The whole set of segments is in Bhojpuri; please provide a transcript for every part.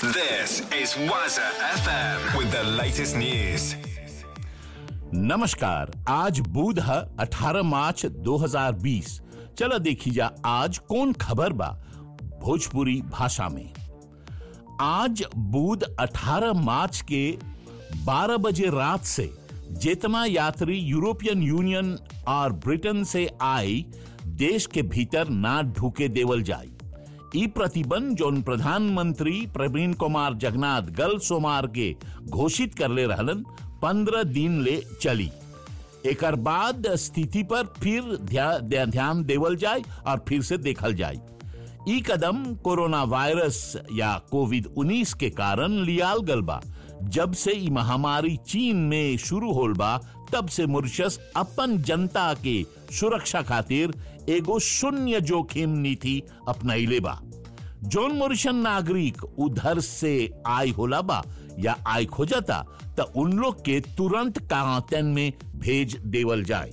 This is Waza FM with the latest news. नमस्कार आज बुध है 18 मार्च 2020 चलो देखी जा आज कौन खबर बा भोजपुरी भाषा में आज बुध 18 मार्च के 12 बजे रात से जितना यात्री यूरोपियन यूनियन और ब्रिटेन से आए देश के भीतर ना ढुके देवल जाए ई प्रतिबंध जोन प्रधानमंत्री प्रवीण कुमार जगन्नाथ गल सोमार के घोषित कर ले रहलन पंद्रह दिन ले चली एकर बाद स्थिति पर फिर ध्या- ध्या- ध्यान देवल जाए और फिर से देखल जाए ई कदम कोरोना वायरस या कोविड 19 के कारण लियाल गल बा जब से ई महामारी चीन में शुरू होल बा तब से मॉरिशस अपन जनता के सुरक्षा खातिर एगो शून्य जोखिम नीति अपनाइले बा जोन मॉरिशन नागरिक उधर से आय होला बा या आय खोजता त उन लोग के तुरंत क्वारंटाइन में भेज देवल जाए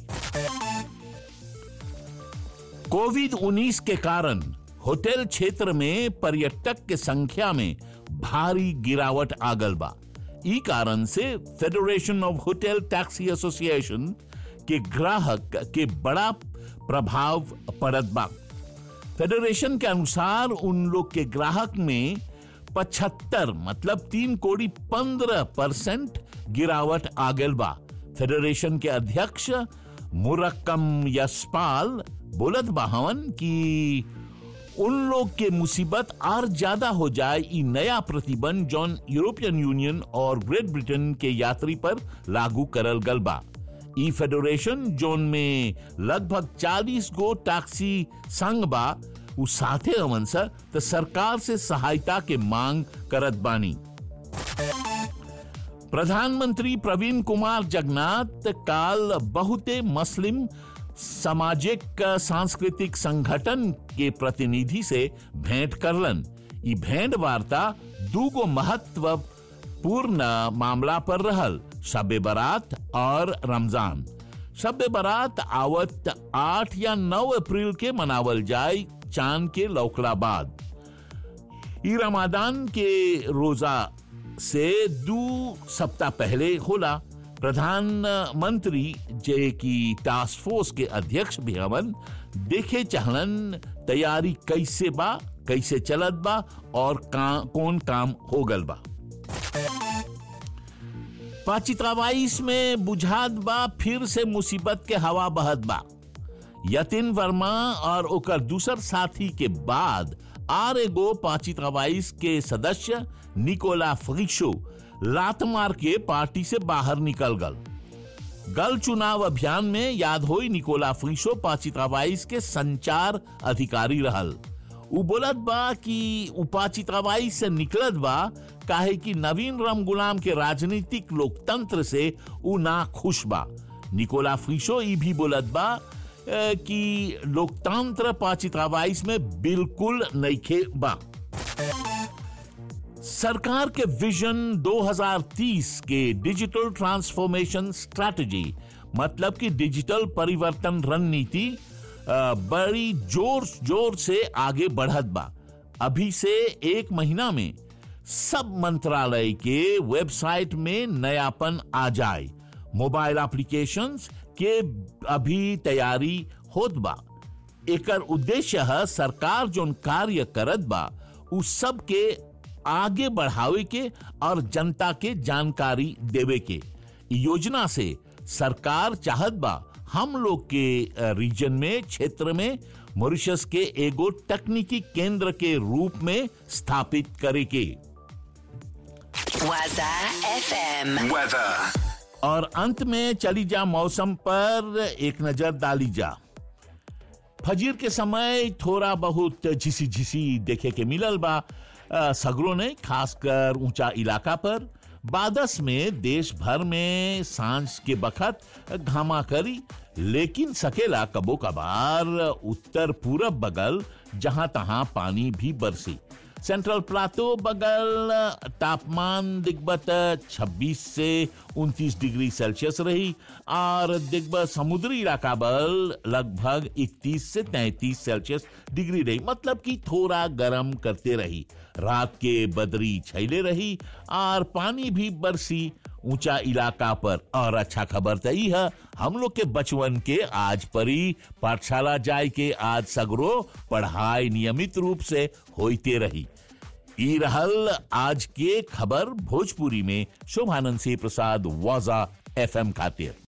कोविड 19 के कारण होटल क्षेत्र में पर्यटक के संख्या में भारी गिरावट आ गल बा ई कारण से federation of hotel taxi association के ग्राहक के बड़ा प्रभाव पड़त बा फेडरेशन के अनुसार उन लोग के ग्राहक में पचहत्तर मतलब तीन कोड़ी पंद्रह परसेंट गिरावट आ गल बा फेडरेशन के अध्यक्ष मुरक्कम यशपाल बोलत बाहवन कि उन लोग के मुसीबत और ज्यादा हो जाए ई नया प्रतिबंध जौन यूरोपियन यूनियन और ग्रेट ब्रिटेन के यात्री पर लागू करल गल बा ई फेडरेशन जोन में लगभग 40 गो टैक्सी संघ बा उ साथे हवन सा त सरकार से सहायता के मांग करत बानी प्रधानमंत्री प्रवीण कुमार जगन्नाथ काल बहुते मुस्लिम सामाजिक सांस्कृतिक संगठन के प्रतिनिधि से भेंट करलन ई भेंट वार्ता दूगो महत्वपूर्ण मामला पर रहल शब बारात और रमजान शब बारात आवत आठ या नौ अप्रैल के मनावल जाए चांद के लौकला बाद ई रमादान के रोजा से दो सप्ताह पहले होला प्रधानमंत्री जे की टास्क फोर्स के अध्यक्ष भी हवन देखे चाहलन तैयारी कैसे बा कैसे चलत बा और का, कौन काम हो गल बा पाचित्रावाइस में बुझात बा फिर से मुसीबत के हवा बहत बा यतिन वर्मा और ओकर दूसर साथी के बाद आर एगो पाचित्रावाइस के सदस्य निकोला फ्रिशो लात मार के पार्टी से बाहर निकल गल गल चुनाव अभियान में याद होई निकोला फ्रिशो पाचित्रावाइस के संचार अधिकारी रहल उ बोलत बा कि उपाचित्राबाई से निकलत बा काहे कि नवीन राम गुलाम के राजनीतिक लोकतंत्र से उ ना खुश बा निकोला फ्रिशो ई भी बोलत बा अ, कि लोकतंत्र पाचित्राबाईस में बिल्कुल नइखे बा सरकार के विजन 2030 के डिजिटल ट्रांसफॉर्मेशन स्ट्रैटेजी मतलब कि डिजिटल परिवर्तन रणनीति अ, बड़ी जोर जोर से आगे बढ़त बा अभी से एक महीना में सब मंत्रालय के वेबसाइट में नयापन आ जाए मोबाइल एप्लीकेशंस के अभी तैयारी होत बा एकर उद्देश्य है सरकार जोन कार्य करत बा उ सब के आगे बढ़ावे के और जनता के जानकारी देवे के इ योजना से सरकार चाहत बा हम लोग के अ, रीजन में क्षेत्र में मॉरिशस के एगो तकनीकी केंद्र के रूप में स्थापित करे के Waza FM. Weather. और अंत में चली जा मौसम पर एक नजर डाली जा फजीर के समय थोड़ा बहुत झिसी झिसी देखे के मिलल बा अ, सगरों ने खासकर ऊंचा इलाका पर बादस में देश भर में सांझ के बखत घामा करी लेकिन सकेला कबो कबार उत्तर पूरब बगल जहां तहां पानी भी बरसी सेंट्रल प्लाटो बगल तापमान दिग्बत 26 से 29 डिग्री सेल्सियस रही और दिग्बत समुद्री इलाका बल लगभग 31 से 33 सेल्सियस डिग्री रही मतलब कि थोड़ा गर्म करते रही रात के बदरी छैले रही और पानी भी बरसी ऊंचा इलाका पर और अच्छा खबर तो ई है हम लोग के बचवन के आज परी पाठशाला जाय के आज सगरो पढ़ाई नियमित रूप से होते रही ई रहल आज के खबर भोजपुरी में शोभानंद सिंह प्रसाद वाजा एफएम खातिर